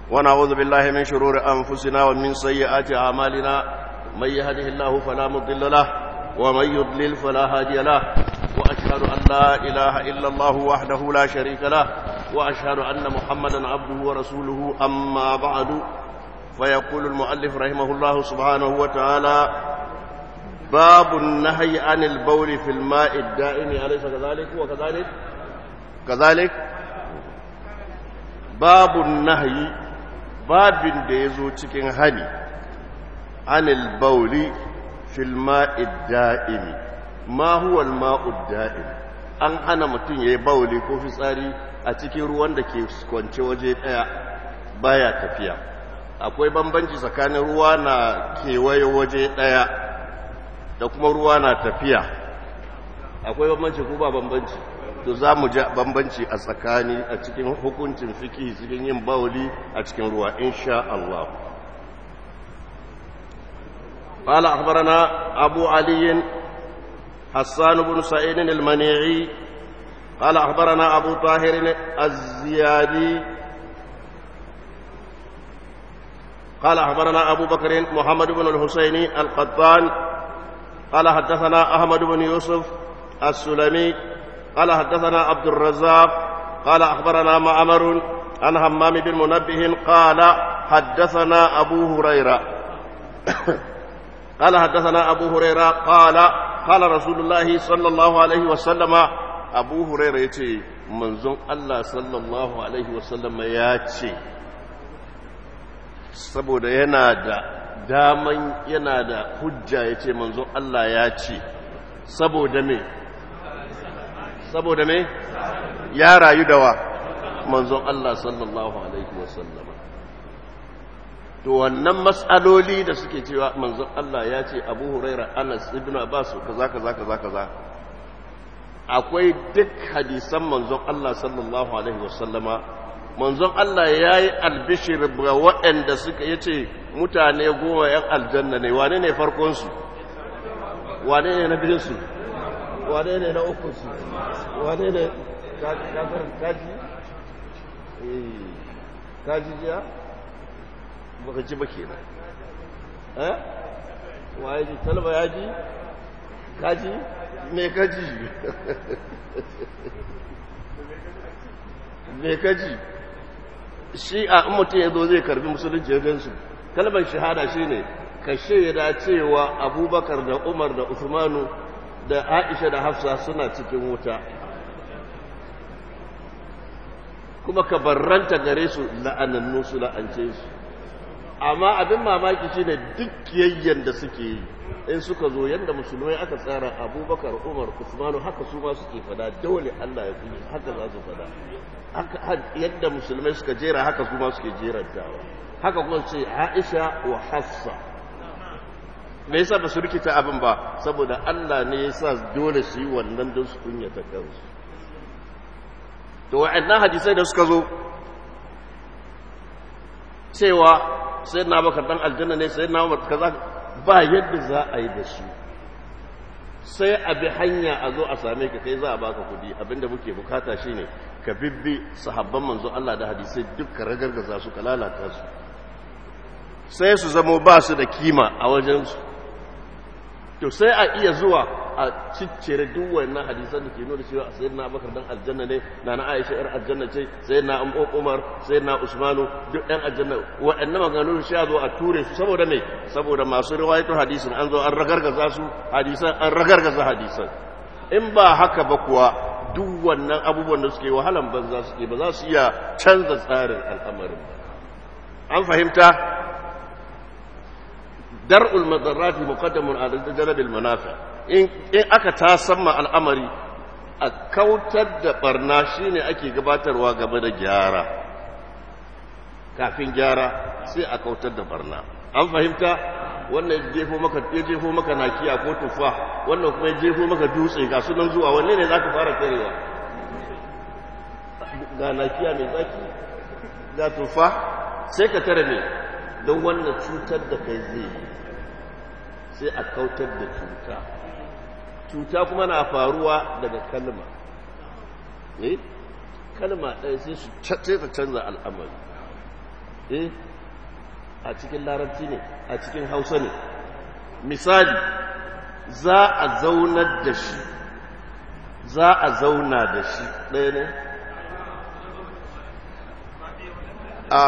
ونعوذ بالله من شرور أنفسنا ومن سيئات أعمالنا من يهده الله فلا مضل له ومن يضلل فلا هادي له وأشهد أن لا إله إلا الله وحده لا شريك له وأشهد أن محمدا عبده ورسوله أما بعد فيقول المؤلف رحمه الله سبحانه وتعالى باب النهي عن البول في الماء الدائم أليس كذلك وكذلك كذلك باب النهي babin da ya zo cikin hani anil bauli fil ma'id da'imi ma huwa al ma'ud da'im an hana mutum yayi bauli ko fitsari a cikin ruwan da ke kwance waje daya baya tafiya akwai bambanci tsakanin ruwa na kewaye waje daya da kuma ruwa na tafiya akwai bambanci ko ba bambanci to za mu ji bambanci a tsakani a cikin hukuncin fiki cikin yin bauli a cikin ruwa insha Allah قال أخبرنا أبو علي حسان بن سعيد المنيعي قال أخبرنا أبو طاهر الزيادي قال أخبرنا أبو بكر محمد بن الحسين القطان قال حدثنا أحمد بن يوسف السلمي قال حدثنا عبد الرزاق قال أخبرنا معمر عن همام بن منبه قال حدثنا أبو هريرة قال حدثنا أبو هريرة قال قال رسول الله صلى الله عليه وسلم أبو هريرة يتي منزون الله صلى الله عليه وسلم ياتي saboda yana da daman yana da hujja ya ce manzon Allah ya ce saboda me saboda me ya rayu da wa manzon Allah sallallahu alaihi wasallama to wannan matsaloli da suke cewa manzon Allah ya ce Abu Huraira Anas ibn Abbas kaza kaza kaza kaza akwai duk hadisan manzon Allah sallallahu alaihi wasallama manzon Allah ya yi albishir ga waɗanda suka yace mutane goma 'yan aljanna ne wane ne farkonsu wane ne na biyunsu wane ne na ukunsu wane ne kaji kaji jiya baka ji ba kenan eh waye ji talba ya ji kaji me kaji me kaji shi a mutum ya zo zai karbi musulunci ya gansu kalmar shahada shine ka shaida cewa abubakar da umar da usmanu da aisha da hafsa suna cikin wuta kuma ka barranta gare su la'anannu su la'ance su amma abin mamaki shine duk yayyan da suke yi in suka zo yadda musulmai aka tsara abubakar umar usmanu haka su ma suke fada dole allah ya fi haka za su fada yadda musulmai suka jera haka su ma suke jerantawa haka kuma ce aisha wa hafsa me yasa ba su rikita abin ba saboda Allah ne ya sa dole su yi wannan don su kunyata kansu to wa'annan hadisai da suka zo cewa sai na bakar dan aljanna ne sai na umar kaza ba yadda za a yi da su sai a bi hanya a zo a same ka kai za a baka kudi abinda muke bukata shine ka bibbi sahabban manzo Allah da hadisai duk ka ragargaza su ka lalata su sai su zamo ba su da kima a wajensu to sai a iya zuwa a ciccire duk wannan hadisan da ke nuna cewa sai na bakar dan aljanna ne na na aisha yar aljanna ce sai na umar sai na usmanu duk ɗan aljanna waɗannan maganganu shi zo a ture su saboda me saboda masu riwayato hadisin an zo an ragargaza su hadisan an ragargaza hadisan in ba haka ba kuwa duk wannan abubuwan da suke wahalan banza suke ba za su iya canza tsarin al'amarin an fahimta dar'ul madarrati muqaddamun ala jalbil manafi in in aka tasamma al'amari a kautar da barna shine ake gabatarwa game da gyara kafin gyara sai a kautar da barna an fahimta wannan jefo maka ya jefo maka nakiya ko tufa wannan kuma ya jefo maka dutse ga sunan zuwa wanne ne zaka fara karewa ga nakiya mai zaki ga tufa sai ka tare me don wannan cutar da kai zai yi sai a kautar da cuta cuta kuma na faruwa daga kalma eh kalma ɗaya sai su sai ta canza al'amari eh a cikin larabci ne a cikin hausa ne misali za a zaunar da shi za a zauna da shi ɗaya ne a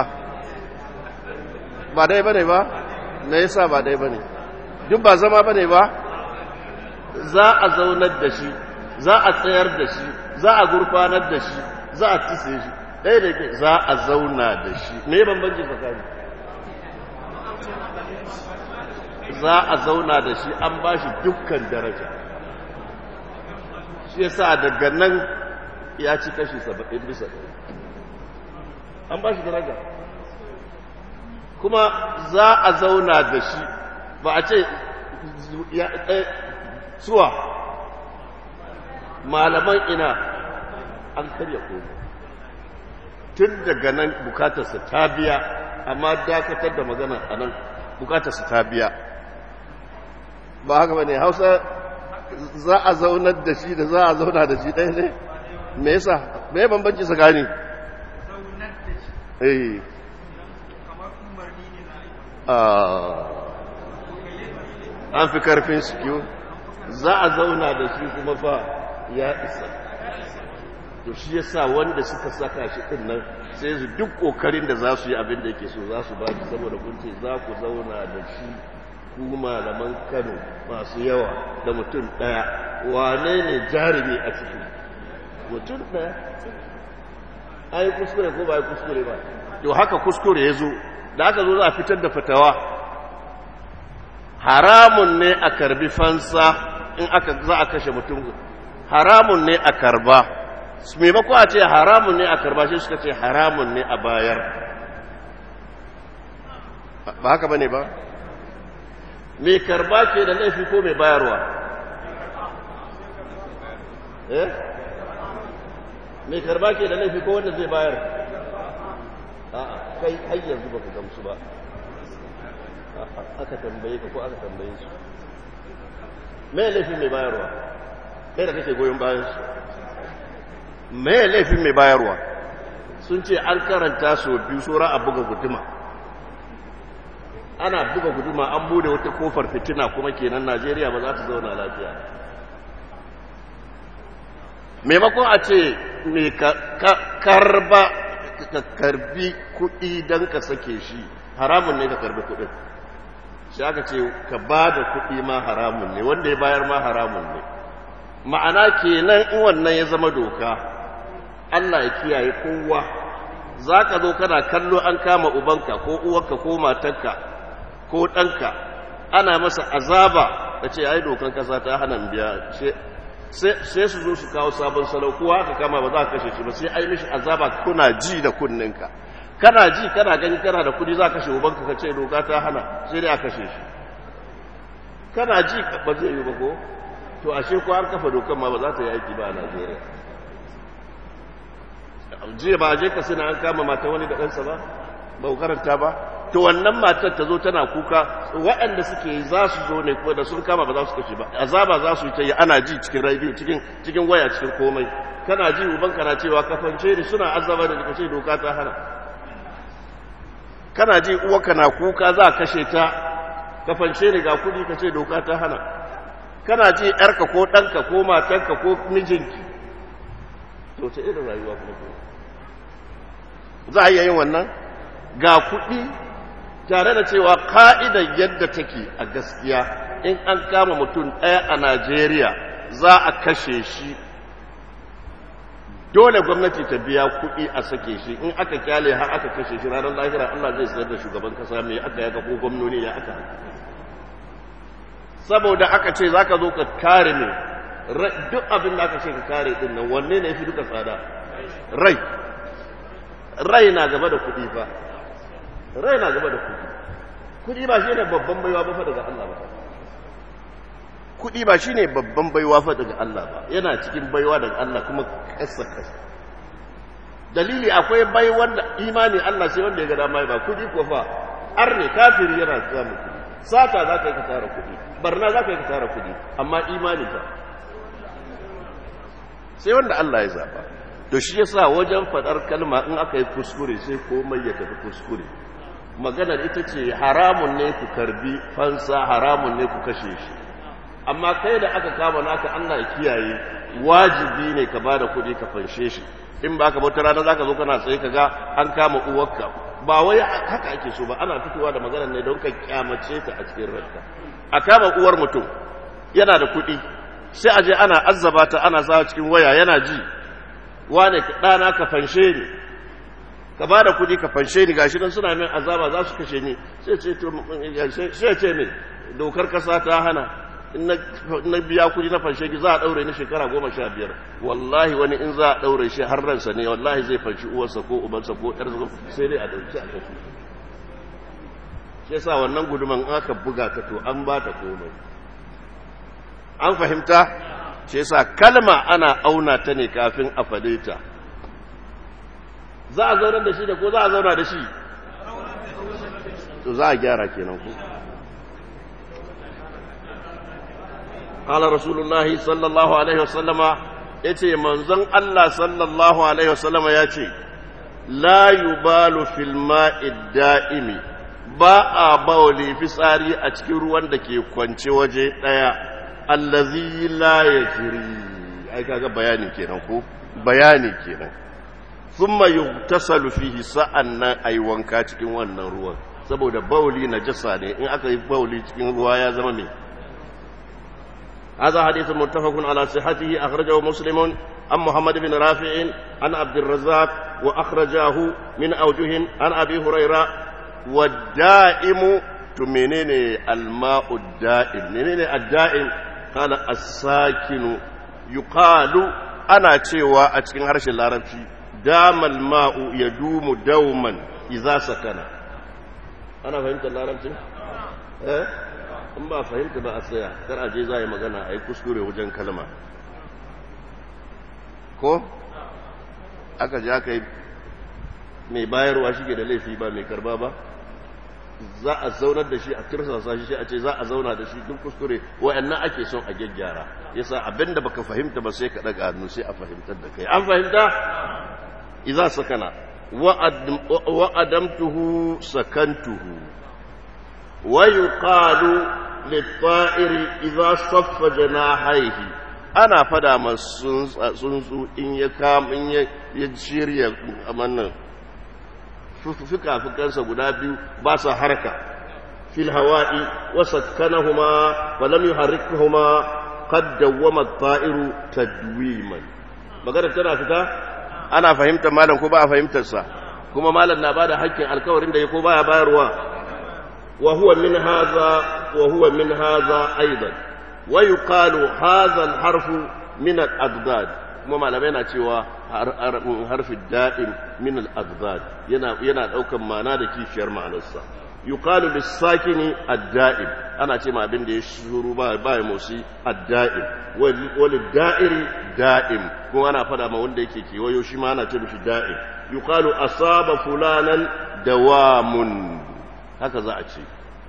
ba dai bane ba me yasa ba dai bane duk ba zama bane ba za a zaunar da shi za a tsayar da shi za a gurfanar da shi za a tise shi ɗaya da ke za a zauna da shi me bambanci tsakani za a zauna da shi an ba shi dukkan daraja shi yasa daga nan ya ci kashi saba'in bisa ɗari an ba shi daraja kuma za a zauna da shi ba a ce suwa malaman ina an karya komi tun daga nan bukatarsa ta biya amma dakatar da magana a nan bukatarsa ta biya ba haka ba ne hausa za a zaunar da shi da za a zauna da shi ɗaya ne me yasa me ya bambanci tsakani eh an fi karfin sikiyo za a zauna da shi kuma fa ya isa to shi yasa wanda suka saka shi din nan sai su duk kokarin da za su yi abin da yake so za su ba shi saboda kun ce za ku zauna da shi ku malaman Kano masu yawa da mutum daya wane ne jarumi a cikin mutum daya ai kuskure ko ba ai kuskure ba to haka kuskure ya zo da aka zo za a fitar da fatawa haramun ne a karbi fansa in aka za a kashe mutum haramun ne a karba maimako a ce haramun ne a karba shi suka ce haramun ne a bayar ba haka bane ba mai karba ke da laifi ko mai bayarwa eh mai karba ke da laifi ko wanda zai bayar a'a kai har yanzu baka gamsu ba aka tambaye ka ko aka tambaye su me laifin mai bayarwa kai da kake goyon bayan su me laifin mai bayarwa sun ce an karanta so biyu sura a buga guduma ana buga guduma an bude wata kofar fitina kuma kenan najeriya ba za ta zauna lafiya maimakon a ce mai karba ka karbi kuɗi don ka sake shi haramun ne ka karbi kuɗin shi aka ce ka ba da kuɗi ma haramun ne wanda ya bayar ma haramun ne ma'ana kenan in wannan ya zama doka Allah ya kiyaye kowa za ka zo kana kallo an kama ubanka ko uwarka ko matarka ko ɗanka ana masa azaba da ce ai dokan kasa ta hana biya sai su zo su kawo sabon salau kowa aka kama ba za ka kashe shi ba sai ai mishi azaba kuna ji da kunninka kana ji kana gani kana da kudi za ka kashe ubanka ka ce doka ta hana sai dai a kashe shi kana ji ba zai yi ba ko to ashe ko an kafa dokan ma ba za ta yi aiki ba a Najeriya jiya ba je ka suna an kama mata wani da ɗansa ba ba karanta ba to wannan matar ta zo tana kuka waɗanda suke za su zo ne ko da sun kama ba za su kashe ba azaba za su yi ta yi ana ji cikin radio cikin cikin waya cikin komai kana ji uban kana cewa kafance ne suna azaba da kace doka ta hana kana ji uwa kana kuka za kashe ta kafance ne ga kudi kace doka ta hana kana ji yarka ko ɗanka ko matanka ko mijinki to ta irin rayuwa kuma ko za a iya yin wannan ga kuɗi tare da cewa ka'idar yadda take a gaskiya in an kama mutum ɗaya a najeriya za a kashe shi dole gwamnati ta biya kuɗi a sake shi in aka kyale har aka kashe shi ranar lahira allah zai sayar da shugaban kasa mai aka yaka ko gwamnoni ya aka saboda aka ce za ka zo ka kare ne duk abin da aka ce ka kare ɗin nan wanne ne fi duka tsada rai rai na gaba da kuɗi fa rai na gaba da kuɗi kuɗi ba shi ne babban baiwa ba fa daga Allah ba kuɗi ba shi ne babban baiwa fa daga Allah ba yana cikin baiwa daga Allah kuma kasa kasa dalili akwai bai wanda imani Allah sai wanda ya ga dama ba kuɗi ko fa ar ne kafiri yana samun kuɗi sata za ka yi ka tara kuɗi barna za ka yi ka tara kuɗi amma imani fa sai wanda Allah ya zaba to shi yasa wajen fadar kalma in aka yi kuskure sai komai ya tafi kuskure maganar ita ce haramun ne ku karbi fansa haramun ne ku kashe shi amma kai da aka kama naka Allah ya kiyaye wajibi ne ka bada kuɗi ka fanshe shi in ba ka bauta rana zaka zo kana tsaye ka ga an kama uwarka ba wai haka ake so ba ana fitowa da maganar ne don ka kyamace ta a cikin ranka a kama uwar mutum yana da kuɗi sai a je ana azzaba ta ana sawa cikin waya yana ji wane ɗana ka fanshe ni ka ba da kuɗi ka fanshe ni gashi nan suna min azaba za su kashe ni sai ce to sai ce min dokar kasa ta hana in na biya kuɗi na fanshe ki za a ɗaure ni shekara goma sha biyar wallahi wani in za a ɗaure shi har ransa ne wallahi zai fanshi uwarsa ko ubansa ko ƴarsa sai dai a ɗauki a kashe shi yasa wannan guduman aka buga ta to an ba ta komai an fahimta shi yasa kalma ana auna ta ne kafin a fade ta za a zaunar da shi da ko za a zauna da shi to za a gyara kenan ku قال رسول الله صلى الله عليه وسلم yace manzon Allah sallallahu alaihi wasallam yace la yubalu fil ma'i da'imi ba a bawli fitsari a cikin ruwan da ke kwance waje daya allazi la yajri ai kaga bayani kenan ko bayani kenan thumma yugtasalu fihi sa'annan ai wanka cikin wannan ruwan saboda bauli najasa ne in aka yi bauli cikin ruwa ya zama me هذا حديث متفق على صحته أخرجه مسلم عن محمد بن رافع عن عبد الرزاق وأخرجاه من أوجه عن أبي هريرة والدائم تمنين الماء الدائم منين الدائم قال الساكن يقال أنا تشيوى أتكين هرش العربي دام الماء يدوم دوما إذا سكن أنا فهمت العربي إيه in ba fahimta ba a tsaya kar aje za yi magana a yi kuskure wajen kalma ko aka ji aka yi mai bayarwa shi ke da laifi ba mai karba ba za a zaunar da shi a tirsasa shi a ce za a zauna da shi duk kuskure wa'annan ake son a gyaggyara yasa abinda baka fahimta ba sai ka daga hannu sai a fahimtar da kai an fahimta idza sakana wa adamtuhu sakantuhu wa yuqalu lit-ta'iri idza saffa janahihi ana fada masu tsuntsu in ya kam in ya shirya amannan fikafikansa guda biyu ba sa harka fil hawa'i wa sakkanahuma wa lam yuharrikuhuma qad dawwama at-ta'iru tadwiman magana tana fita ana fahimtar malam ko ba a fahimtar sa kuma malam na bada hakkin alkawarin da ya ko baya bayarwa wa huwa min hadha wa huwa min hadha aidan wa yuqalu hadha al-harfu min al-adad kuma malamai na cewa harfin da'im min al-adad yana yana daukan ma'ana da kishiyar ma'anarsa yuqalu lis-sakini ad-da'im ana ce ma abin da ya shuru ba ba ya motsi ad-da'im wal da'iri da'im kuma ana fada ma wanda yake kewayo shi ma ana ce mishi da'im yuqalu asaba fulanan dawamun haka za a ce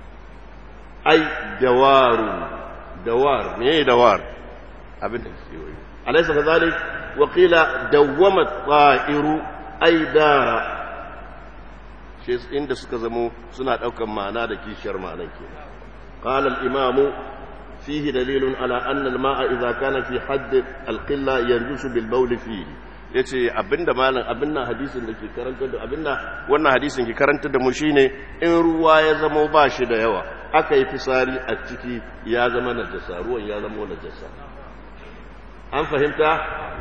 ai dawaru dawar me dawar abin da kewayo alaysa kadhalik وقيل دوم الطائر أي دار shi inda suka zamo suna ɗaukan ma'ana da kishiyar ma'anan ke قال الإمام فيه دليل على أن الماء إذا كان في حد القلة ينجس بالبول فيه yace abinda malam abinda hadisin da ke karanta da abinda wannan hadisin ke karanta da mu shine in ruwa ya zama ba shi da yawa aka yi fisari a ciki ya zama najasa ruwan ya zama najasa an fahimta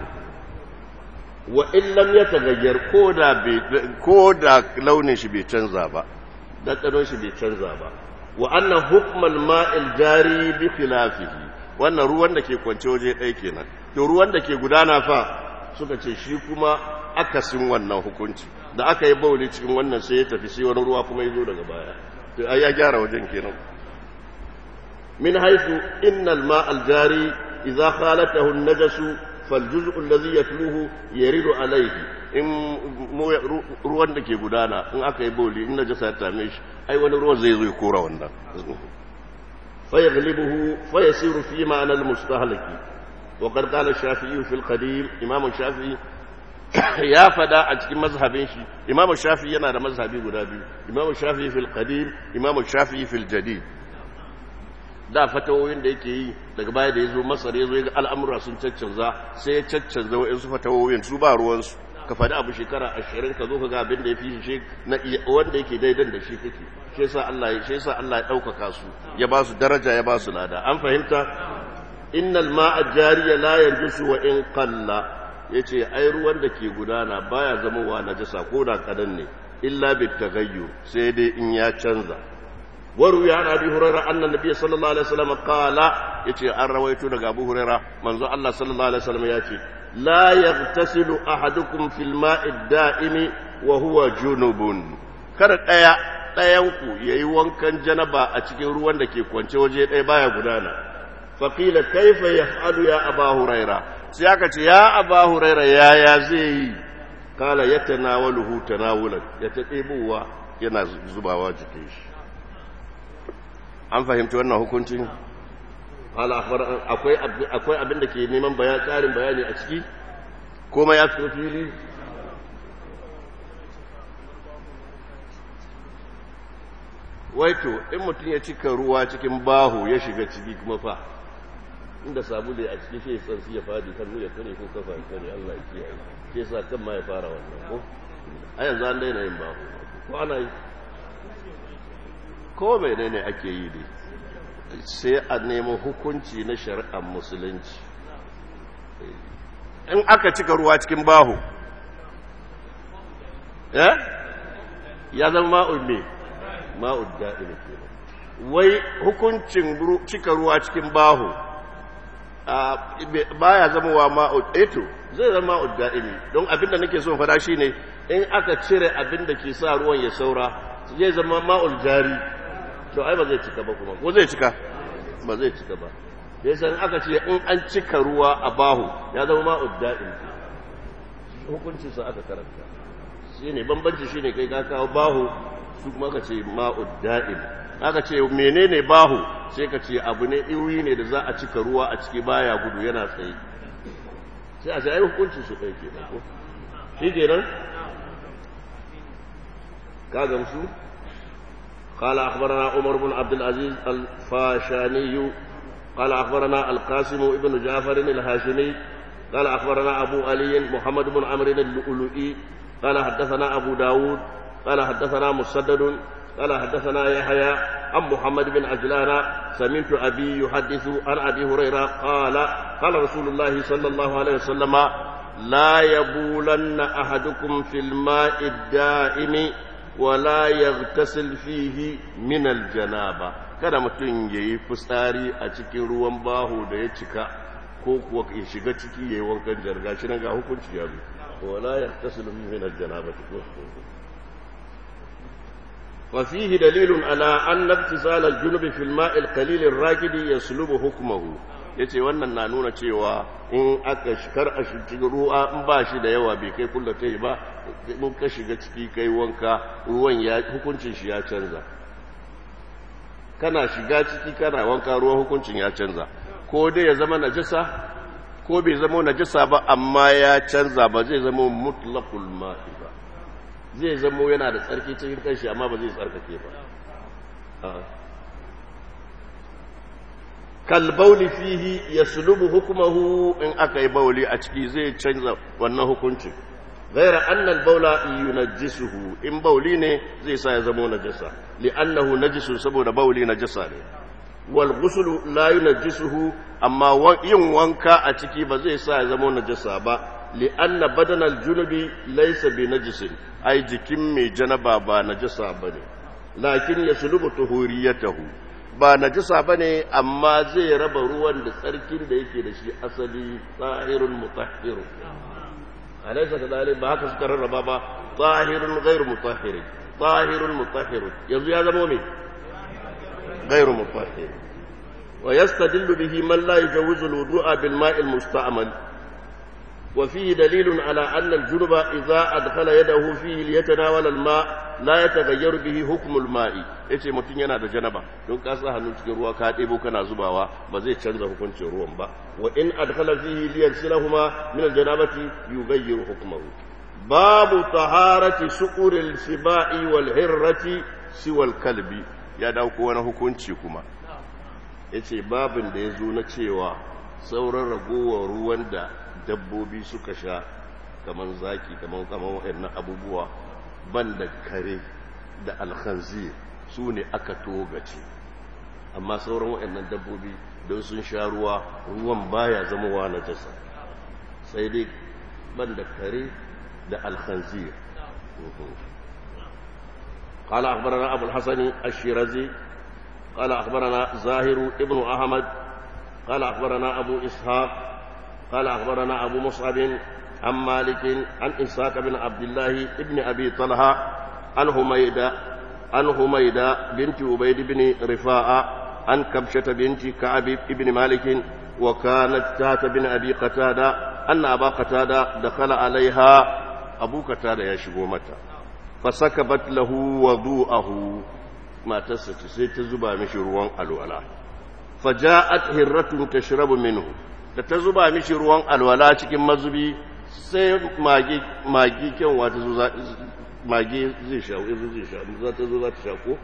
wa illam ya tagayyar ko da launin shi bai canza ba ɗanɗanon shi bai canza ba wa annan hukmal ma'il jari bi khilafihi wannan ruwan da ke kwance waje ɗaya kenan to ruwan da ke gudana fa suka ce shi kuma akasin wannan hukunci da aka yi bauli cikin wannan sai ya tafi sai wani ruwa kuma ya zo daga baya to ai ya gyara wajen kenan min haythu innal ma'al jari idza khalatahu an-najasu فالجزء الذي يتلوه يرد عليه in ruwan da ke gudana in aka yi boli in najasa ta same shi ai wani ruwan zai zo ya kora wannan fa yaghlibuhu fa yasiru fi ma'ana al-mustahlaki wa qad qala ash-shafi'i fi al-qadim imam shafi'i ya fada a cikin mazhabin shi imamu shafi yana da mazhabi guda biyu imamu shafi fil qadim imamu shafi fil jadid da fatawoyin da yake yi daga baya da ya zo masar ya zo ya ga al'amura sun caccanza sai ya caccanza wa'insu fatawoyin su ba ruwansu ka faɗi abu shekara ashirin ka zo ka ga abin da ya fi shi na wanda yake daidan da shi kake shi yasa Allah ya shi yasa Allah ya ɗaukaka su ya ba su daraja ya ba su lada an fahimta innal ma'a jariya la yanjusu wa in qalla yace ai ruwan da ke gudana baya zama wa najasa ko da kadan ne illa bit taghayyur sai dai in ya canza وروي عن ابي هريره ان النبي صلى الله عليه وسلم قال يتي ان رويت daga abu huraira manzo Allah sallallahu alaihi wasallam yace la yaghtasilu ahadukum fil ma'i da'imi wa huwa junubun kada daya dayan ku yayi wankan janaba a cikin ruwan da ke kwance waje daya baya gudana faqila kaifa yaf'alu ya aba huraira sai aka ce ya aba huraira yaya zai yi kala yatanawaluhu tanawulan ya taɗebuwa yana zubawa jikin shi an fahimci wannan hukuncin akwai abin da ke neman tsarin bayani a ciki kuma ya fito fili waito in mutum ya cika ruwa cikin bahu ya shiga ciki kuma fa inda sabulu a ciki shi tsansi ya fadi kan ya kare ko kafa ya kare Allah ya kiyaye shi yasa kan ma ya fara wannan ko a yanzu an daina yin bahu ko ana yi ko mai ne ake yi ne sai a nemi hukunci na shari'ar musulunci in aka cika ruwa cikin bahu ya zama ma'ul ne ma'ul da'ina ke wai hukuncin cika ruwa cikin bahu baya zama wa ma'ul eto zai zama ma'ul da'ini don abinda nake son fada shi ne in aka cire abinda ke sa ruwan ya saura zai zama ma'ul jari to ai ba zai cika ba kuma ko zai cika ba zai cika ba da yasa aka ce in an cika ruwa a bahu ya zama ma'ud da'in hukuncin sa aka karanta shine bambanci shine kai ka kawo bahu su kuma ka ce ma'ud da'in aka ce menene bahu sai ka ce abu ne iwi ne da za a cika ruwa a ciki baya gudu yana tsaye sai a ce ai hukuncin su kai kenan ko shi kenan ka gamsu قال أخبرنا عمر بن عبد العزيز الفاشاني قال أخبرنا القاسم بن جعفر الهاشمي قال أخبرنا أبو علي محمد بن عمرو اللؤلؤي قال حدثنا أبو داود قال حدثنا مسدد قال حدثنا يحيى عن محمد بن عجلان سمعت أبي يحدث عن أبي هريرة قال قال رسول الله صلى الله عليه وسلم لا يبولن أحدكم في الماء الدائم wala yaghtasil fihi min aljanaba kada mutum yayi fitsari a cikin ruwan baho da ya cika ko kuwa ya shiga ciki yayi wankan jarga shi nan ga hukunci ya zo wala yaghtasil fihi min aljanaba wa fihi dalilun ala anna ibtisal aljunub fi alma' alqalil alraqid yaslubu hukmuhu yace wannan na nuna cewa in aka shikar a cikin ruwa in ba shi da yawa bai kai kullatai ba in ka shiga ciki kai wanka ruwan ya hukuncin shi ya canza kana shiga ciki kana wanka ruwan hukuncin ya canza ko dai ya zama najasa ko bai zama najasa ba amma ya canza ba zai zama mutlaqul ma'i ba zai zama yana da tsarki cikin kanshi amma ba zai tsarkake ba kalbauli fihi yaslubu hukmuhu in aka yi bauli a ciki zai canza wannan hukuncin غير أن البول ينجسه إن بولي ne zai sa ya zama najasa li'annahu najisun saboda bauli najasa ne wal ghusl la yunajjisuhu amma yin wanka a ciki ba zai sa ya zama najasa ba li'anna badan al-junubi laysa bi najisin ai jikin mai janaba ba najasa bane lakin yaslubu tuhuriyatahu ba najasa bane amma zai raba ruwan da tsarkin da yake da shi asali tsahirun mutahhirun أليس كذلك بهاك سكر الربابة طاهر غير مطهر طاهر مطهر يزوي هذا مؤمن غير مطهر ويستدل به من لا يجوز الوضوء بالماء المستعمل وفيه دليل على أن الجنب إذا أدخل يده فيه ليتناول الماء لا يتغير به حكم الماء yace mutum yana da janaba don ka sa hannu cikin ruwa ka ɗebo kana zubawa ba zai canza hukuncin ruwan ba wa in adkhala fihi liyansilahuma min aljanabati yughayyiru hukmahu babu taharati suquril sibai wal hirrati siwal kalbi ya dauko wani hukunci kuma yace babin da yazo na cewa sauran ragowar ruwan da dabbobi suka sha kamar zaki kamar kamar waɗannan abubuwa ban da kare da alkhanzir su ne aka togace amma sauran waɗannan dabbobi don sun sha ruwa ruwan baya zamowa na jasa sai dai ban da kare da alkhanzir قال أخبرنا أبو الحسن الشيرازي قال أخبرنا زاهر ابن أحمد قال أخبرنا أبو إسحاق قال أخبرنا أبو مصعب عن مالك عن إسحاق بن عبد الله ابن أبي طلحة عن هميدة عن هميدة بنت عبيد بن رفاعة عن كبشة بنت كعب بن مالك وكانت تات بن أبي قتادة أن أبا قتادة دخل عليها أبو قتادة يشبه متى فسكبت له وضوءه ما تسك سيتزبا مشروان الولا فجاءت هرة تشرب منه da ta zuba mishi ruwan alwala cikin mazubi sai magi kyanwa ta zo magi zai sha zai sha za ta zo za ta sha ko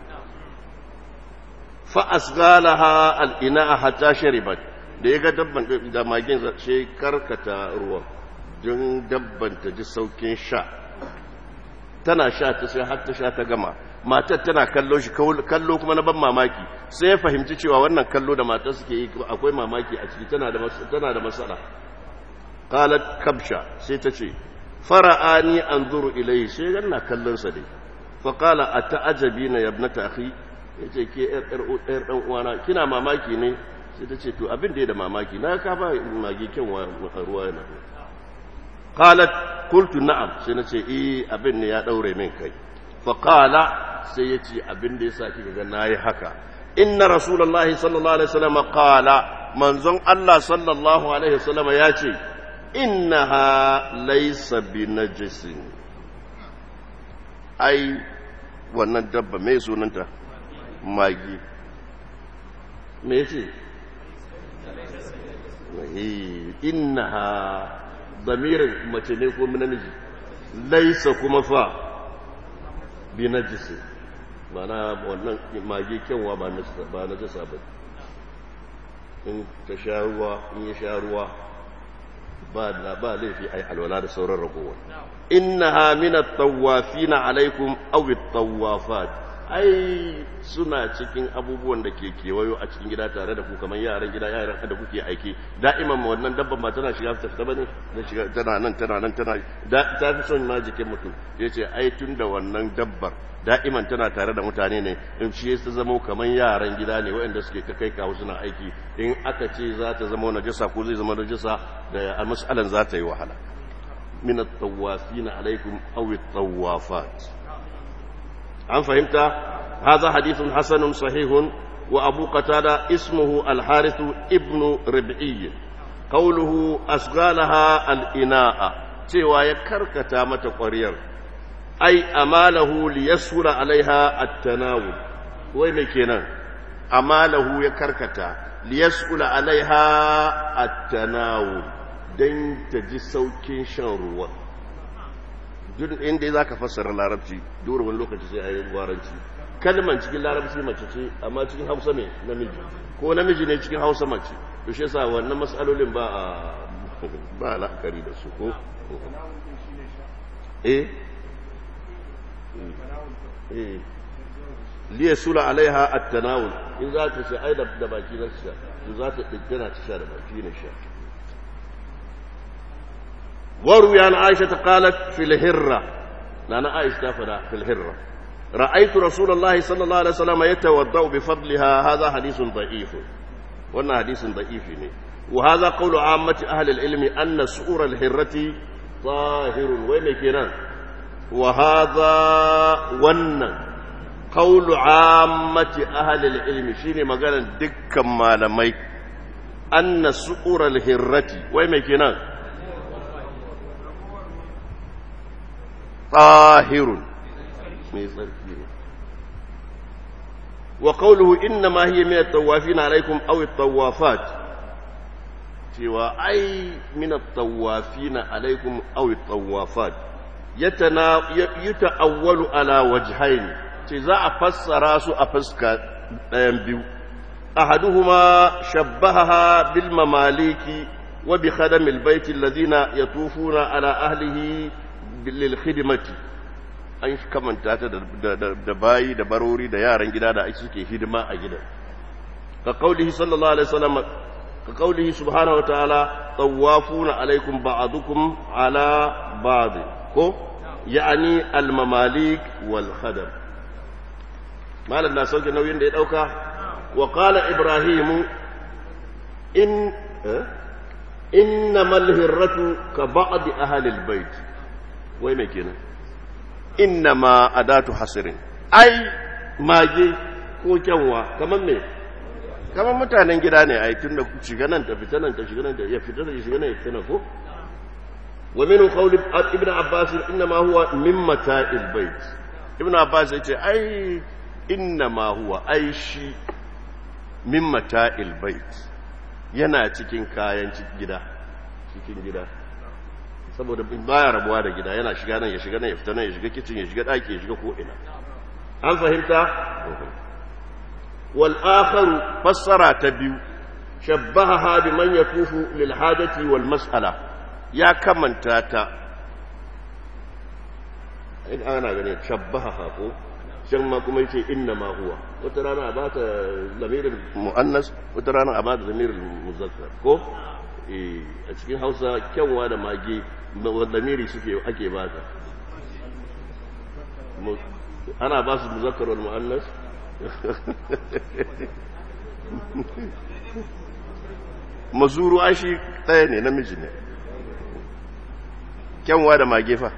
fa asgalaha al'ina hatta sharibat da ya ga dabban da magin sai karkata ruwan don dabban ta ji saukin sha tana sha ta sai har ta sha ta gama matar tana kallo shi kallo kuma na ban mamaki sai ya fahimci cewa wannan kallo da matar suke yi akwai mamaki a ciki tana da tana da matsala qalat kabsha sai ta ce fara'ani anzuru ilayhi sai ganna kallon sa dai fa qala ata'ajabina ya ibnata akhi yace ke yar yar yar dan uwana kina mamaki ne sai ta ce to abin da ya da mamaki na ka ba magi kyan ruwa yana qalat qultu na'am sai na ce eh abin ne ya daure min kai fa qala sai ya ce abin da ya sa kika ga nayi haka inna rasulullahi sallallahu alaihi wasallam qala manzon Allah sallallahu alaihi wasallam ya ce innaha laysa binajisin ai wannan dabba mai sunanta magi me yace innaha damirin mace ne ko namiji laysa kuma fa binajisin mana wannan mage kyanwa ba na jasa ba in ta sha ruwa in ya sha ruwa ba da ba laifi ai alwala da sauran ragowa innaha min at-tawafina alaikum aw at-tawafat ai suna cikin abubuwan da ke kewayo a cikin gida tare da ku kamar yaran gida yaran da kuke aiki da'iman wannan dabban ba tana shiga ta fita bane na shiga tana nan tana nan tana da ta fi son ma jikin mutum yace ai tun da wannan dabbar da'iman tana tare da mutane ne in shi ya zama kamar yaran gida ne waɗanda suke ta kai kawo suna aiki in aka ce za ta zama najasa ko zai zama najasa da mas'alan za ta yi wahala min at-tawafina alaikum aw at-tawafat an fahimta hadha hadithun hasanun sahihun wa abu qatada ismuhu al-harith ibn rib'i qawluhu asghalaha al-ina'a cewa ya karkata mata ƙwariyar ai amalahu liyasura alaiha at-tanawul wai me kenan amalahu ya karkata liyasula alaiha at-tanawul dan ta ji saukin shan ruwa duk inda zaka fassara larabci dole wani lokaci sai ayi gwaranci kalman cikin larabci mace ce amma cikin Hausa ne namiji ko namiji ne cikin Hausa mace to shi yasa wannan mas'alolin ba a ba la'akari da su ko eh liya sula alaiha at-tanawul in za ta ce ai da baki na sha to za ta dinkana ta sha da baki na sha waru ya na aisha ta qalat fil hirra na na aisha ta fada fil hirra ra'aytu rasulullahi sallallahu alaihi wasallam yatawaddau bi fadliha hadha hadithun da'if wannan hadisin da'ifi ne wa hadha qawlu ammati ahli al-ilmi anna su'ur al-hirrati tahirun wai me kenan وهذا ون قول عامة أهل العلم شيني مقالا دكا مالمي أن سؤر الهرة وين كنا tahirun mai tsarki ne wa qawluhu inna ma hiya min at-tawafin alaykum aw at-tawafat cewa ai min at-tawafin alaykum aw at-tawafat yatana yata'awwalu ala wajhayn ce za a fassara su a fuska ɗayan biyu ahaduhuma shabbaha bil mamaliki wa bi khadamil baiti alladhina yatufuna ala ahlihi bil khidmati an kamanta ta da bayi da barori da yaran gida da ake suke hidima a gidan ka kaulihi sallallahu alaihi wasallam ka kaulihi subhanahu wataala tawafuna alaikum ba'dukum ala ba'd ko ya'ani al mamalik wal khadam malam na sauke nauyin da ya dauka wa qala ibrahim in innamal hirratu ka ba'd ahli al bait wai me kenan innama adatu hasirin ai mage ko kyanwa kamar me kamar mutanen gida ne ai tunda shiga nan ta fita nan ta shiga nan ta ya fita da shiga nan ya fita ko wa min qawli ibn abbas innama huwa min mata'il bait ibn abbas yace ai innama huwa ai shi min mata'il bait yana cikin kayan gida cikin gida saboda baya rabuwa da gida yana shiga nan ya shiga nan ya fita nan ya shiga kicin ya shiga daki ya shiga ko ina an fahimta wal akharu fassara ta biyu shabbaha bi man yatufu lil hajati wal mas'ala ya kamanta ta in ana gane shabbaha ko shan ma kuma yace inna ma huwa wata rana a bata lamirin muannas wata rana a bata lamirin muzakkar ko a cikin hausa kyanwa da mage lamiri suke ake ba ta ana ba su muzakkar wal mu'annas mazuru ashi ɗaya ne namiji ne kyanwa da mage fa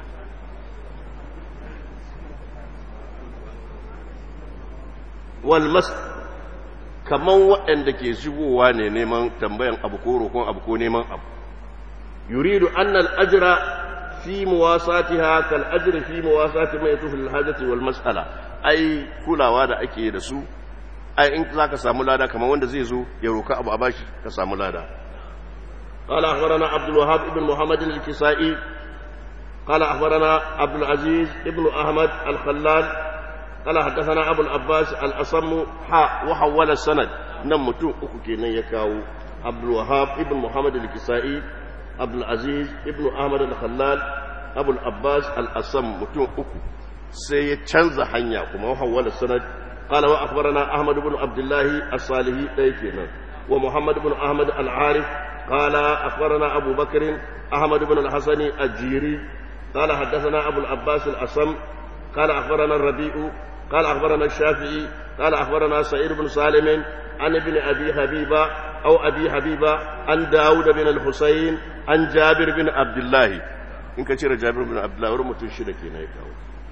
wal mas kaman waɗanda ke shigowa ne neman tambayan abu ko roƙon abu ko neman abu yuridu annal ajra fi muwasatiha kal ajri fi muwasati ma yatufu lil hajati wal mas'ala ai kulawa da ake da su ai in zaka samu lada kaman wanda zai zo ya roka abu a bashi ka samu lada قال أخبرنا عبد الوهاب بن محمد الكسائي قال أخبرنا عبد العزيز بن أحمد الخلال قال حدثنا أبو العباس الأصم حاء وحول السند نمتو أكوكي يكاو عبد الوهاب ابن محمد الكسائي عبد العزيز ابن أحمد الخلال أبو العباس الأصم متو أكو سي تشنز حنيا كما وحول السند قال وأخبرنا أحمد بن عبد الله الصالحي ليكينا ومحمد بن أحمد العارف قال أخبرنا أبو بكر أحمد بن الحسن الجيري قال حدثنا أبو العباس الأصم قال أخبرنا الربيع قال أخبرنا الشافعي قال أخبرنا سعيد بن سالم عن ابن أبي حبيبة أو أبي حبيبة عن داود بن الحسين عن جابر بن عبد الله إن كثير جابر بن عبد الله ورمت الشركين يكاو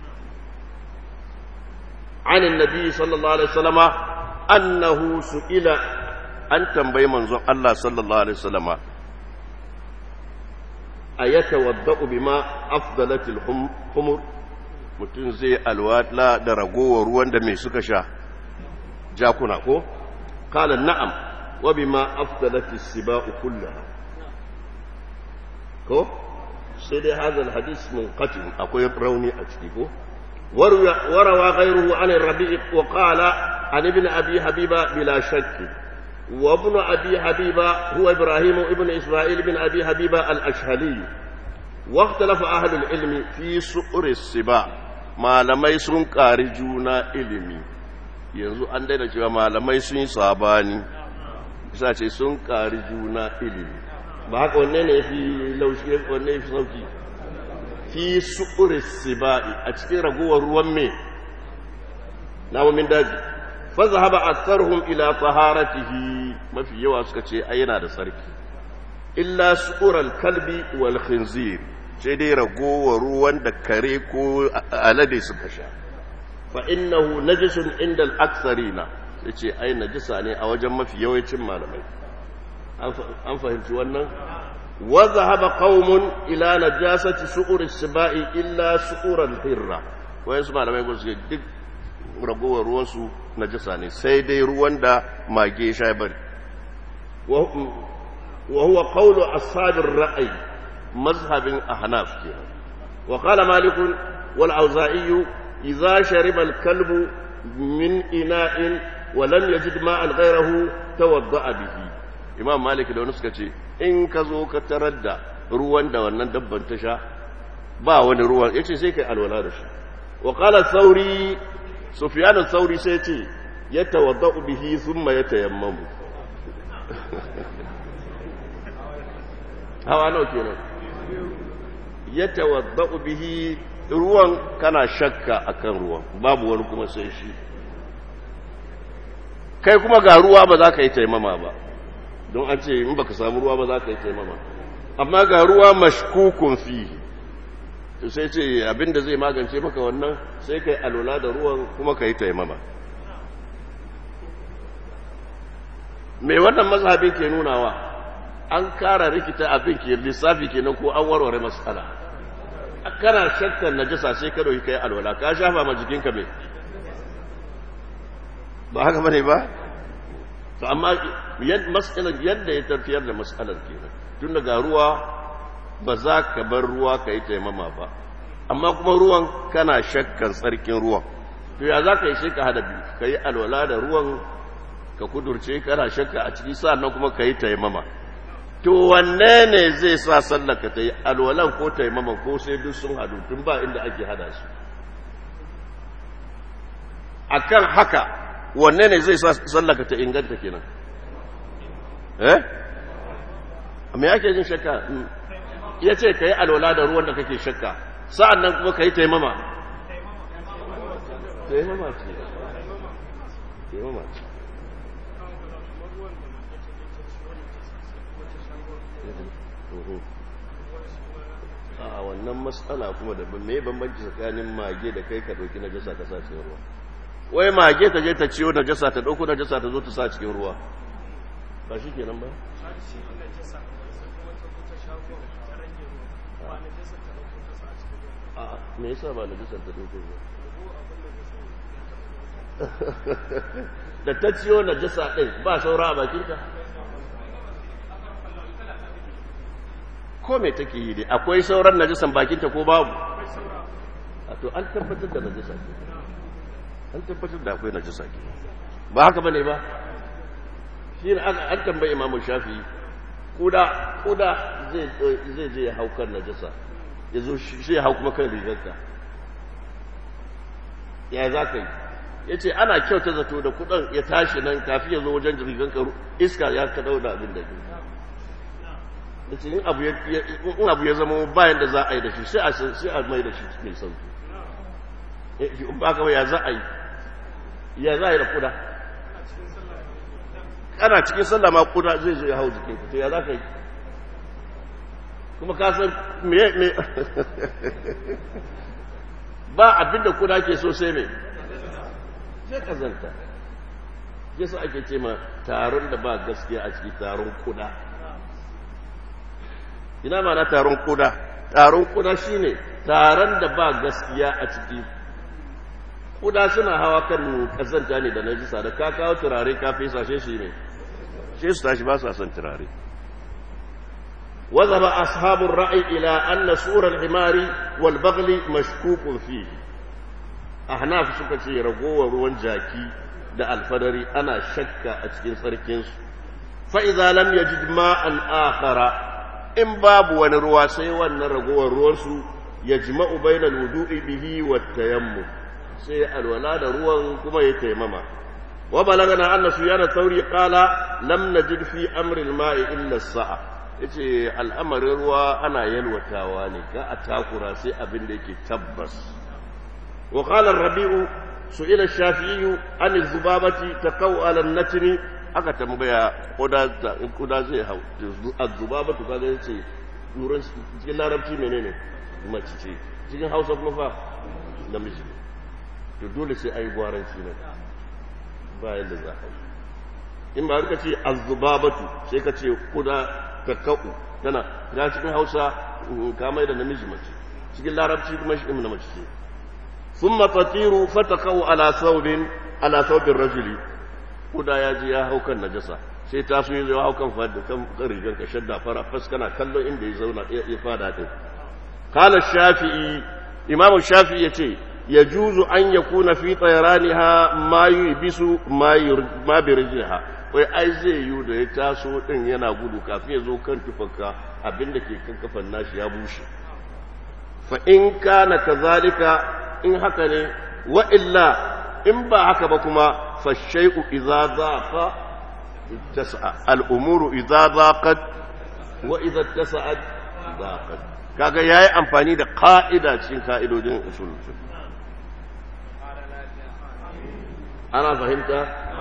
عن النبي صلى الله عليه وسلم أنه سئل أن تنبي منظر الله صلى الله عليه وسلم أيتوضأ بما أفضلت الحمر mutum zai alwala da ragowar ruwan da mai suka sha jakuna ko kala na'am wa bima afdalati siba'u kullaha ko sai dai hadal hadis munqati akwai rauni a ciki ko warawa ghayruhu an rabi'i wa qala an ibn abi habiba bila shakk wa ibn abi habiba huwa ibrahim ibn isma'il ibn abi habiba al-ashhali واختلف أهل العلم في سؤر السباع malamai sun ƙari juna ilimi yanzu an daina cewa malamai sun yi sabani bisa ce sun ƙari juna ilimi ba haka wanne ne fi laushi wanne fi sauki fi su'uri siba'i a cikin ragowar ruwan me namomin daji fa zahaba aktharuhum ila taharatihi mafi yawa suka ce ai yana da sarki illa su'ural kalbi wal khinzir sai dai ragowar ruwan da kare ko alade suka sha fa innahu najisun inda al-aktharina yace ai najisa ne a wajen mafi yawancin malamai an fahimci wannan wa zahaba qaumun ila najasati su'ur as-sibai illa su'ur al-hirra wayan su malamai ko suke duk ragowar ruwan su najasa ne sai dai ruwan da mage sha bari wa huwa qawlu ashab ar-ra'i mazhabin ahnaf kenan wa qala malik wal auza'i idza shariba al-kalbu min ina'in wa lam yajid ma'an ghayrahu tawadda'a bihi imam malik da wani suka ce in ka zo ka tarar da ruwan da wannan dabban ta sha ba wani ruwan ya ce sai kai alwala da shi wa qala sauri sufyan sauri sai ce ya tawadda'u bihi thumma yatayammamu hawa nawa kenan ya tawadda'u bihi ruwan kana shakka akan ruwan babu wani kuma sai shi kai kuma ga ruwa ba za ka yi taimama ba don an ce in baka samu ruwa ba za ka yi taimama amma ga ruwa mashkukun fi sai ce abinda zai magance maka wannan sai kai alwala da ruwan kuma ka yi taimama mai wannan mazhabin ke nunawa an kara rikita abin ke lissafi kenan ko an warware matsala kana shakkar najasa sai ka dauki kai alwala ka shafa ma jikinka mai ba haka bane ba to amma mas'alar yadda ya tafiyar da mas'alar kenan tun daga ruwa ba za ka bar ruwa ka yi taimama ba amma kuma ruwan kana shakkan tsarkin ruwan to ya za ka yi sai ka hada biyu ka yi alwala da ruwan ka kudurce kana shakka a ciki sa'annan kuma ka yi taimama to wanne ne zai sa sallar ka ta yi alwalan ko taimaman ko sai duk sun hadu tun ba inda ake hada su akan haka wanne ne zai sa sallar ka ta inganta kenan eh me yake jin shakka ya ce ka yi alwala da ruwan da kake shakka sa'an nan kuma ka yi taimama taimama ce taimama ce a wannan matsala kuma da mai bambanci tsakanin mage da kai ka ɗauki najasa ka sa cikin ruwa wai mage ta je ta ciwo najasa ta ɗauko najasa ta zo ta sa cikin ruwa ba shi kenan ba me yasa ba najasar ta ɗauko ba da ta ciwo najasa ɗin ba saura a bakinta ko me take yi dai akwai sauran najisan bakinta ko babu a to an tabbatar da najisa ke an tabbatar da akwai najisa ke ba haka bane ba shi ne an tambayi imamu shafi kuda kuda zai je ya hau kan najisa ya zo shi ya hau kuma kan rigarka ya za ka yi ya ce ana kyauta zato da kudan ya tashi nan kafin ya zo wajen riganka iska ya kaɗau da abin da ke yace in abu ya in abu ya zama bayan da za a yi da shi sai a sai a mai da shi mai sauki in ba ka ya za a yi ya za a yi da kuda kana cikin sallah ma kuda zai zo ya hau jikin ku to ya za ka yi kuma ka san me me ba abinda kuda ke so sai me sai kazanta yasa ake ce ma taron da ba gaskiya a ciki taron kuda ina ma na taron kuda taron kuda shine taron da ba gaskiya a ciki kuda suna hawa kan kazanta ne da najisa da ka kawo turare ka fesa shi shi ne shi su tashi ba su son turare وذهب أصحاب الرأي إلى أن سور الحمار والبغل مشكوك فيه أحناف سكتي رقوة ruwan jaki da alfadari ana shakka a cikin tsarkinsu fa'iza lam ya ji ma'an akhara in babu wani ruwa sai wannan ragowar ruwansu ya jima'u bainal wudu'i bihi wa tayammu sai alwala da ruwan kuma ya taimama wa balagana anna suyana tauri qala lam najid fi amri al-ma'i illa as-sa'a yace al'amarin ruwa ana yalwatawa ne ga a takura sai abin da yake tabbas wa qala ar-rabi'u su'ila ash-shafi'i an az-zubabati taqaw ala an-natni aka tambaya kuda kuda zai hau az-zubabatu kaga yace nuran cikin larabci menene mace ce cikin hausa kuma fa namiji to dole sai ai gwaranci ne ba yadda za a yi in ba ka ce az-zubabatu sai ka ce kuda takau tana ga cikin Hausa ka mai da namiji mace cikin larabci kuma shi na mace ce thumma tatiru fatakau ala thawbin ala thawbin rajuli kuda ya ji ya hau kan najasa sai ta so yi hau kan fada kan rigar ka shadda fara fas kana kallon inda ya zauna ya fada din qala shafi'i imamu shafi'i yace yajuzu an yakuna fi tayraniha ma yubisu ma ma birjiha wai ai zai yi da ya taso din yana gudu kafin ya zo kan tufanka abinda ke kan kafan nashi ya bushe fa in kana kazalika in haka ne wa illa in ba haka ba kuma fa shay'u idza dhaqa ittasa al umuru idza dhaqat wa idza ittasa'at dhaqat kaga yayi amfani da ka'ida cikin ka'idojin usul ana fahimta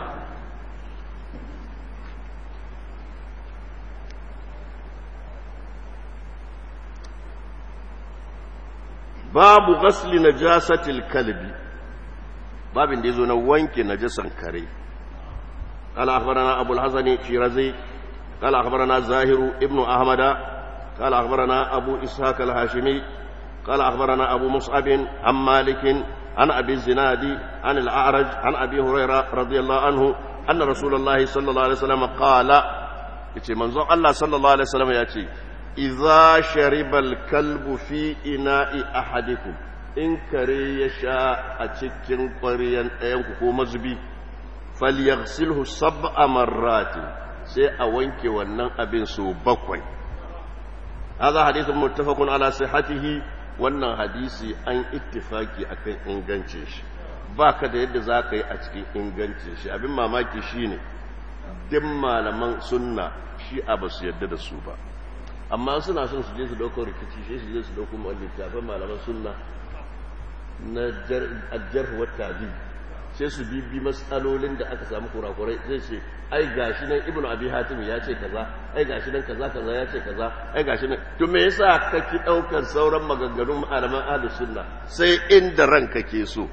babu ghasli najasatil kalbi babin da yazo na wanke najasan kare قال أخبرنا أبو الحسن الشيرازي قال أخبرنا زاهر ابن أحمد قال أخبرنا أبو إسحاق الهاشمي قال أخبرنا أبو مصعب عن مالك عن أبي الزناد عن الأعرج عن أبي هريرة رضي الله عنه أن رسول الله صلى الله عليه وسلم قال يتي منظر الله صلى الله عليه وسلم يأتي إذا شرب الكلب في إناء أحدكم إن كري يشاء أتكين قريا أيامكم مزبي فليغسله سبع مرات سي أوينك ونن أبن سو بكوي هذا حديث متفق على صحته wannan hadisi an ittifaki akan ingancin shi ba ka da yadda za ka yi a cikin ingancin shi abin mamaki shi ne din malaman sunna shi a ba su yadda da su ba amma suna son su je su dauko rikici shi su je su dauko littafin malaman sunna na ajjar wata biyu sai su bibi matsalolin da aka samu kurakurai zai ce ai gashi nan ibnu abi hatim ya ce kaza ai gashi nan kaza kaza ya ce kaza ai gashi nan to me yasa kake daukar sauran maganganun malaman ahlus sunna sai inda ranka ke so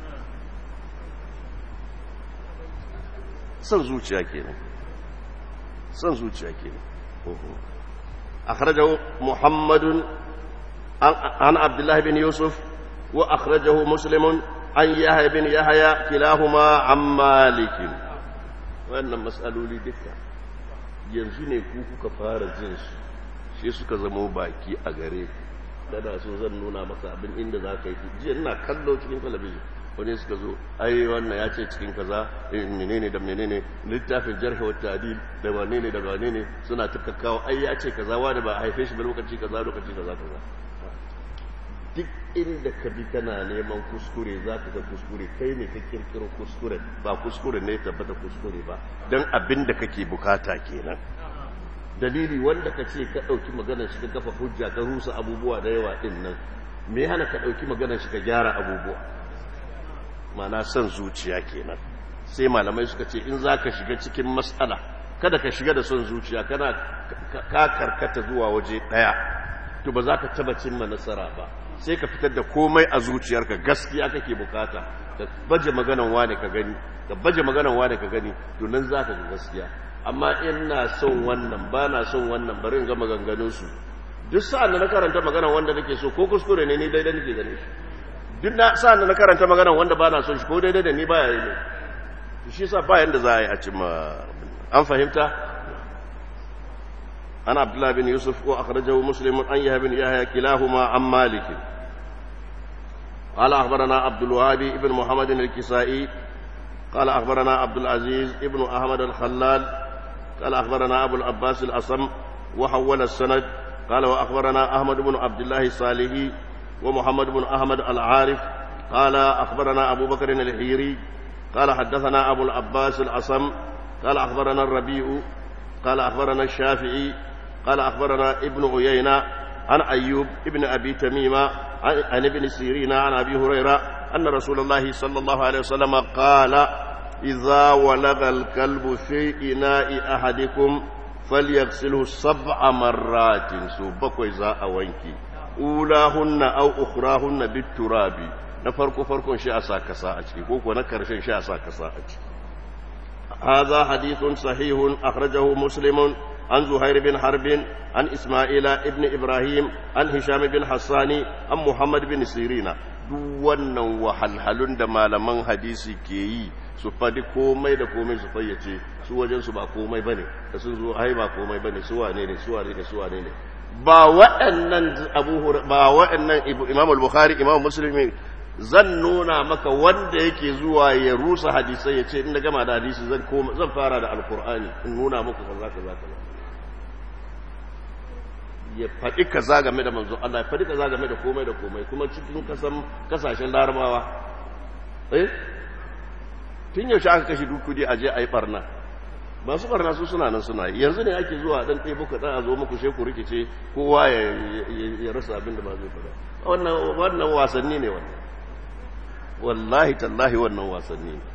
san zuciya kenan san zuciya kenan akhrajahu muhammadun an abdullah bin yusuf wa akhrajahu muslimun an yahya bin yahya kilahuma an malikin wannan matsaloli duka yanzu ne ku kuka fara jin su shi suka zama baki a gare dana so zan nuna maka abin inda za ka yi jiya ina kallo cikin talabijin wani suka zo ai wannan ya ce cikin kaza menene da menene littafin jarhi wa ta'dil da wane ne da wane ne suna tukakkawa ai ya ce kaza wani ba a haife shi ba lokaci kaza lokaci kaza kaza duk inda ka bi kana neman kuskure za ka ga kuskure kai ne ka kirkiro kuskure ba kuskure ne tabbata kuskure ba don abin da kake bukata kenan dalili wanda ka ce ka ɗauki maganar shi ka kafa hujja ka rusa abubuwa da yawa ɗin nan me hana ka ɗauki maganar shi ka gyara abubuwa mana son zuciya kenan sai malamai suka ce in za ka shiga cikin matsala kada ka shiga da son zuciya kana ka karkata zuwa waje ɗaya to ba za ka taba cimma nasara ba sai ka fitar da komai a zuciyarka gaskiya kake bukata ka baje maganan wane ka gani ka baje maganan wane ka gani to nan za ka ga gaskiya amma ina son wannan ba na son wannan bari in ga maganganunsu duk sa'an da na karanta maganan wanda nake so ko kuskure ne ni daidai nake gane shi duk na sa'an da na karanta maganan wanda ba na son shi ko daidai da ni baya yi ne shi yasa ba yanda za a yi a cimma an fahimta عن عبد الله بن يوسف وأخرجه مسلم عن يحيى بن يحيى كلاهما عن مالك قال أخبرنا عبد الوهاب بن محمد الكسائي قال أخبرنا عبد العزيز بن أحمد الخلال قال أخبرنا أبو العباس الأصم وحول السند قال وأخبرنا أحمد بن عبد الله الصالحي ومحمد بن أحمد العارف قال أخبرنا أبو بكر الحيري قال حدثنا أبو العباس الأصم قال أخبرنا الربيع قال أخبرنا الشافعي قال أخبرنا ابن عيينة عن أيوب ابن أبي تميمة عن ابن سيرين عن أبي هريرة أن رسول الله صلى الله عليه وسلم قال إذا ولغ الكلب في إناء أحدكم فليغسله سبع مرات سوبك إذا أوينك أولاهن أو أخراهن بالتراب نفرق فرق شاء ساكسا أتكي ونكر شاء ساكسا أتكي هذا حديث صحيح أخرجه مسلم عن زهير بن حرب عن إسماعيل ابن إبراهيم عن هشام بن حسان عن محمد بن سيرين duk wannan wahalhalun da malaman hadisi ke yi su faɗi komai da komai su fayyace su wajen su ba komai bane da sun zo ai ba komai bane su wane ne su wane ne su wane ne ba waɗannan abu ba waɗannan imam al-bukhari imam muslim zan nuna maka wanda yake zuwa ya rusa hadisai ya ce in na gama da hadisi zan koma zan fara da alkur'ani in nuna muku kaza kaza kaza ya faɗi kaza game da manzo Allah ya faɗi kaza game da komai da komai kuma cikin kasan kasashen larabawa eh tun yaushe aka kashe duk kudi a je a yi barna masu barna su suna nan suna yi yanzu ne ake zuwa dan ɗebo ka dan a zo muku sai ku rikice kowa ya rasa abin da ba zai faɗa wannan wannan wasanni ne wannan wallahi tallahi wannan wasanni ne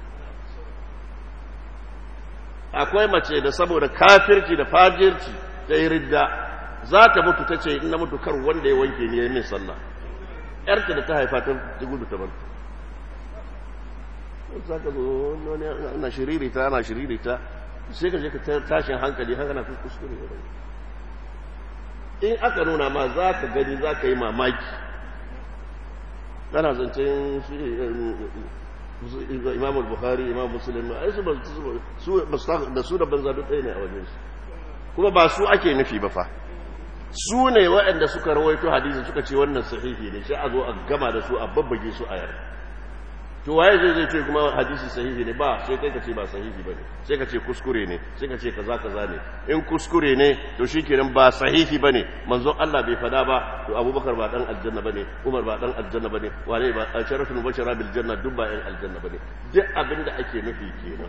akwai mace da saboda kafirci da fajirci ta yi ridda za ta mutu ta ce in na mutu kar wanda ya wanke ni ya yi min sallah yarta da ta haifa ta gudu ta barta za ka zo wani ana shiririta ana shiririta sai ka je ka tashin hankali haka na fi kuskure in aka nuna ma za ka gani za ka yi mamaki kana zancen imam al-bukhari imam muslim ai su da su da banza duk ɗaya ne a wajen su kuma ba su ake nufi ba fa su ne waɗanda suka rawaito hadisi suka ce wannan sahihi ne sai a zo a gama da su a babbage su a yar to waye zai zai ce kuma hadisi sahihi ne ba sai kai ka ce ba sahihi ba ne sai ka ce kuskure ne sai ka ce kaza kaza ne in kuskure ne to shikenan ba sahihi ba ne manzon Allah bai fada ba to Abubakar ba dan aljanna bane Umar ba dan aljanna bane wane ba sharafin mubashara bil janna duk ba yan aljanna bane duk abin da ake nufi kenan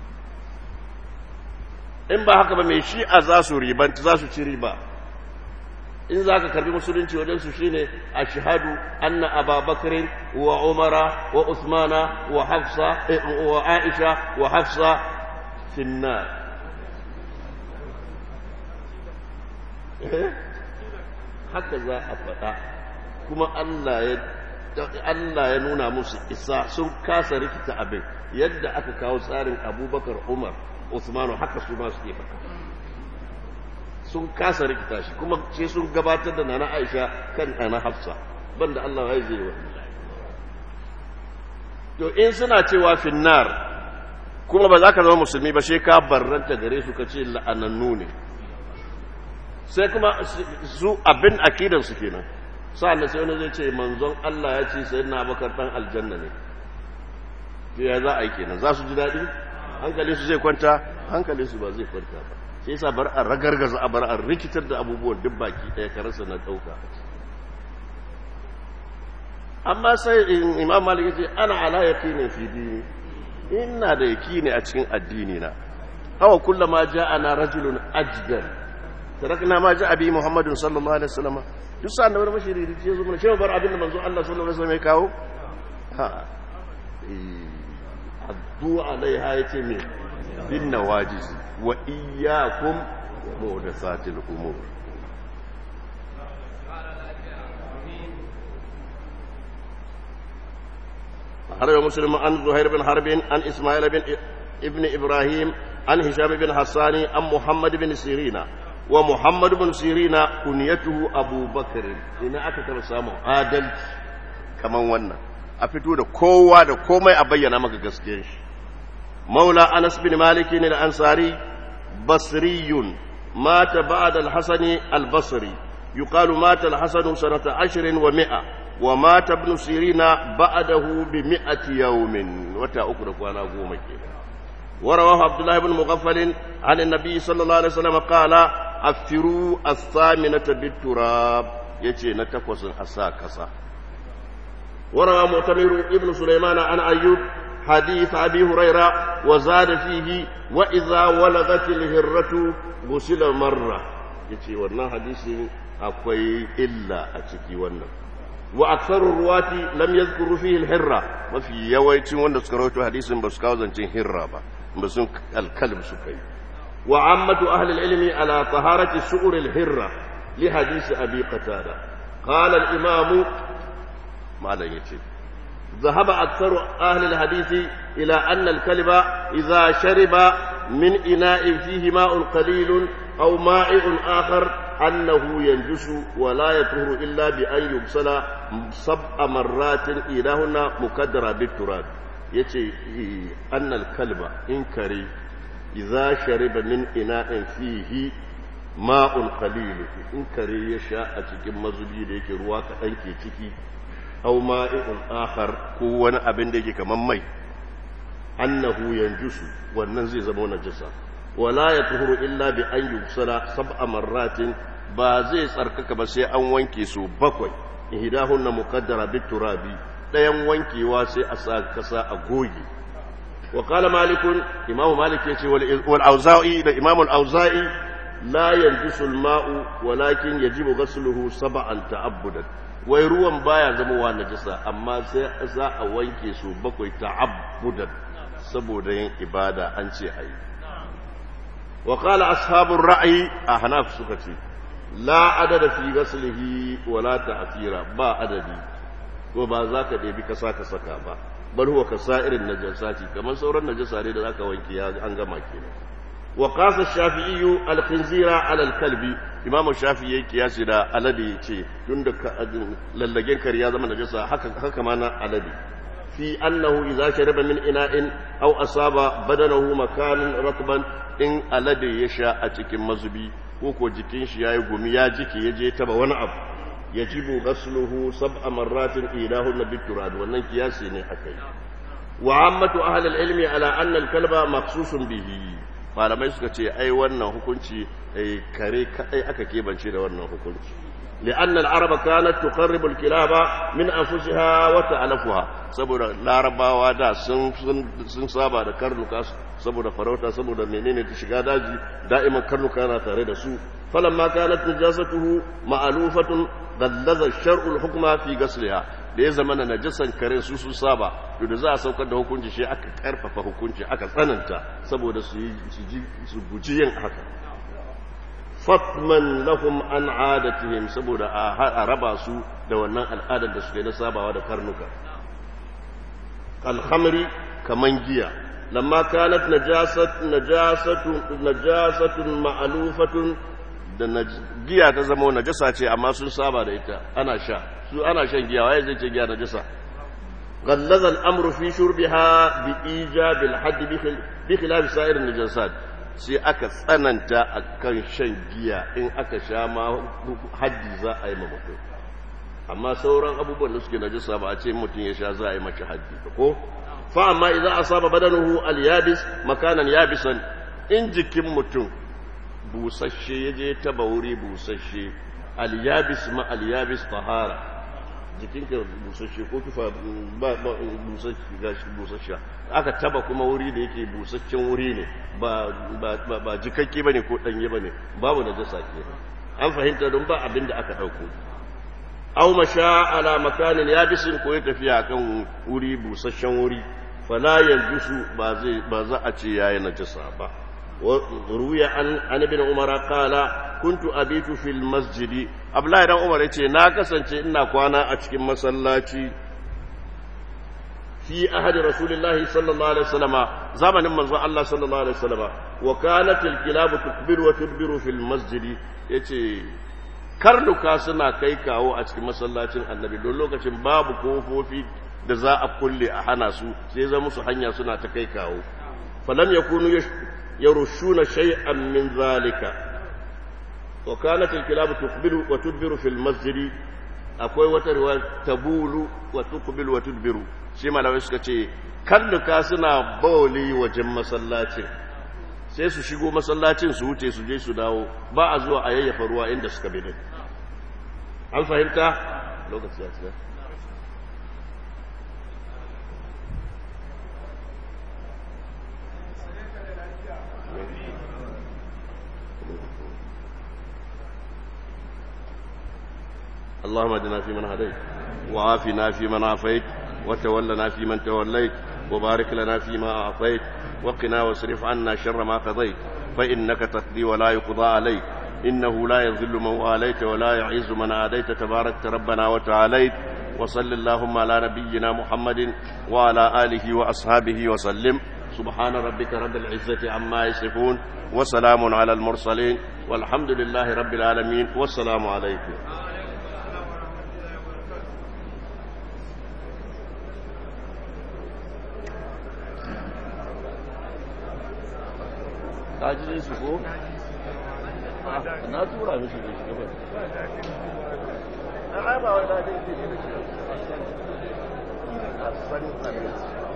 in ba haka ba mai shi'a za su ribanta za su ci riba in za ka karbi musulunci wajensu shi ne a shahadu anna ababakarin wa umara wa usmana wa hafsa wa aisha wa hafsa finna haka za a faɗa kuma Allah ya nuna musu isa sun kasa rikita abin yadda aka kawo tsarin abubakar umar usmanu haka su ma suke faɗa sun kasa rikita shi kuma ce sun gabatar da nana aisha kan nana hafsa banda Allah ya zai wa to in suna cewa finnar kuma ba za ka zama musulmi ba sai ka barranta gare su ka ce la'anannu ne sai kuma su abin akidan su kenan sa'an sai wani zai ce manzon Allah ya ce sai na bakar dan aljanna ne to ya za a yi kenan za su ji daɗi hankali su zai kwanta hankali su ba zai kwanta ba sai yasa bar a ragargaza a bar a rikitar da abubuwan duk baki ɗaya karasa na ɗauka amma sai imam malik ce ana ala yaqini fi dini ina da yaqini a cikin addini na aw kullama ja'ana rajulun ajdan tarakna ma ja'a bi muhammadin sallallahu alaihi wasallam duk sa annabi bashiri ya zo mana shi bar abin da manzo Allah sallallahu alaihi wasallam ya kawo ha addu alaiha yace me bin nawajiz wa iyyakum muhdathatil umur حرب مسلم عن زهير بن حرب عن إسماعيل بن ابن إبراهيم عن هشام بن حسان عن محمد بن سيرين ومحمد بن سيرين كنيته أبو بكر إن أكثر سامو عادل كما ونا أفتو دا كوا دا كوما أبينا مكا قسكيش مولى أنس بن مالك الأنصاري بصري مات بعد الحسن البصري يقال مات الحسن سنة عشر ومئة ومات ابن سيرين بعده بمئة يوم وتا أكرك وأنا أقوم ورواه عبد الله بن مغفل عن النبي صلى الله عليه وسلم قال أفروا الثامنة بالتراب يجي نتقوس أساكسا وروى مؤتمر ابن سليمان عن أيوب حديث أبي هريرة وزاد فيه وإذا ولغت الهرة غسل مرة يجي ورنا حديث أقوي إلا أتكي ورنا واكثر الرواة لم يذكروا فيه الهرة ما في يويت وند سكروت حديث بس كاوزن هرة با بس الكلب سكي وعامة أهل العلم على طهارة سؤر الهرة لحديث أبي قتادة قال الإمام ما لا يتي ذهب أكثر أهل الحديث إلى أن الكلب إذا شرب من إناء فيه ماء قليل أو مائع آخر أنه ينجس ولا يطهر إلا بأن يغسل سبع مرات إلهنا مكدرة بالتراب يتي أن الكلب إن كري إذا شرب من إناء فيه ma'un qalilu in kare ya sha a cikin mazubi da yake ruwa kaɗan ke ciki au ma'i'un akhar ko wani abin da yake kaman mai annahu yanjusu wannan zai zama najasa wala yatuhuru illa bi an yusala sab'a marratin ba zai tsarkaka ba sai an wanke su bakwai ihdahunna muqaddara bit turabi dayan wankewa sai a sa kasa a goge wa qala malik imamu malik yace wal auza'i da imamu al auza'i لا ينجس الماء ولكن يجب غسله سبعا تعبدا wai ruwan baya zama wa najasa amma sai za a wanke su bakwai ta'abbudan saboda yin ibada an ce ayi wa qala ashabur ra'yi ahnaf suka ce la adada fi ghaslihi wa la ta'thira ba adadi ko ba za ka ɗebi kasa ka saka ba bal huwa kasairin najasati kamar sauran najasa ne da zaka wanke ya an gama kenan وقاس الشافعي الخنزير على الكلب امام الشافعي قياس da alade yace tunda lallagen kare ya zama najasa haka haka ma na alade fi annahu idza shariba min ina'in aw asaba badanahu makanan ratban in alade ya sha a cikin mazubi ko ko jikin shi yayi gumi ya jike yaje taba wani abu yajibu ghasluhu sab'a marratin ilahunna biturad wannan kiyasi ne akai wa ammatu ahli al-ilmi ala anna al-kalba maqsusun bihi malamai suka ce ai wannan hukunci kare kadai aka kebance da wannan hukunci li'anna al-araba kanat tuqarribu al-kilaba min anfusiha wa ta'lafuha saboda larabawa da sun sun saba da karnuka saboda farauta saboda menene ta shiga daji da'iman karnuka na tare da su falamma kanat najasatuhu ma'lufatun gallaza shar'u al-hukma fi ghasliha da ya zama na najasan karen su sun saba to da za a saukar da hukunci shi aka karfafa hukunci aka tsananta saboda su yi su guji yin haka fatman lahum an adatihim saboda a raba su da wannan al'adar da suke na sabawa da karnuka alhamri kaman giya lamma kanat najasat najasatu najasatun ma'lufatun da giya ta zama najasa ce amma sun saba da ita ana sha su ana shan giya waye zai ce giya najasa غلظ الامر في شربها بايجاب الحد بخلاف سائر النجاسات sai aka tsananta akan shan giya in aka sha ma haddi za a yi ma mutum amma sauran abubuwan da suke najasa ba a ce mutum ya sha za a yi mace haddi ko fa amma idan asaba badanuhu al-yabis makanan yabisan in jikin mutum busasshe ya je taba wuri busasshe al-yabis ma al-yabis tahara jikinka busasshe ko tufa ba ba busasshe gashi busasshe aka taba kuma wuri da yake busasshen wuri ne ba ba ba jikakke bane ko danye bane babu najasa ke an fahimta don ba abin da aka dauko aw masha ala makanin yabisin ko ya tafiya kan wuri busasshen wuri fala yanjusu ba zai ba za a ce yayi najasa ba وروي عن عن ابن عمر قال كنت ابيت في المسجد abdullahi dan umar yace na kasance ina kwana a cikin masallaci fi ahadi rasulillahi sallallahu alaihi wasallam zamanin manzo Allah sallallahu alaihi wasallam wa kanat alkilab tukbiru wa tudbiru fil masjid yace karnuka suna kai kawo a cikin masallacin annabi don lokacin babu kofofi da za a kulle a hana su sai zama musu hanya suna ta kai kawo falam yakunu يرشون شيئا من ذلك وكانت الكلاب تقبل وتدبر في المسجد akwai wata riwaya tabulu wa tuqbil wa tudbiru shi malamai suka ce kalluka suna bawli wajen masallacin sai su shigo masallacin su wuce su je su dawo ba a zuwa a yayyafa ruwa inda suka bi an fahimta lokaci ya tsaya اللهم اهدنا فيمن هديت وعافنا فيمن عافيت وتولنا فيمن توليت وبارك لنا فيما أعطيت وقنا واصرف عنا شر ما قضيت فإنك تقضي ولا يقضى عليك إنه لا يذل من واليت ولا يعز من عاديت تباركت ربنا وتعاليت وصل اللهم على نبينا محمد وعلى آله وأصحابه وسلم سبحان ربك رب العزة عما يصفون وسلام على المرسلين والحمد لله رب العالمين والسلام عليكم kaji su ko? na tura mishi da shi gaba na ba wani da ke da shi a sani